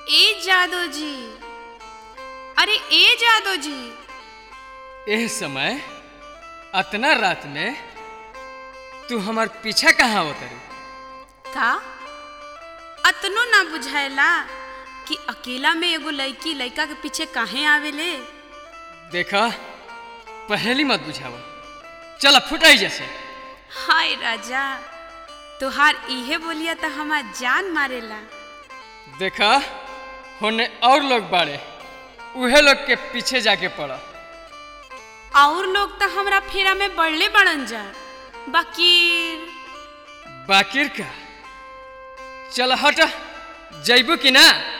ए जादो जी अरे ए जादो जी एह समय अतना रात में तू हमार पीछा कहाँ उतरी का अतनो ना बुझाएला कि अकेला में एगो लड़की लड़का के पीछे काहे आवेले देखा पहली मत बुझावा चला फुटाई जैसे हाय राजा तोहार इहे बोलिया त हमार जान मारेला देखा होने और लोग बाड़े उहे लोग के पीछे जाके पड़ा और लोग त हमरा फेरा में बढ़ले बड़न जा बाकी बाकिर का चल हट जैबू कि ना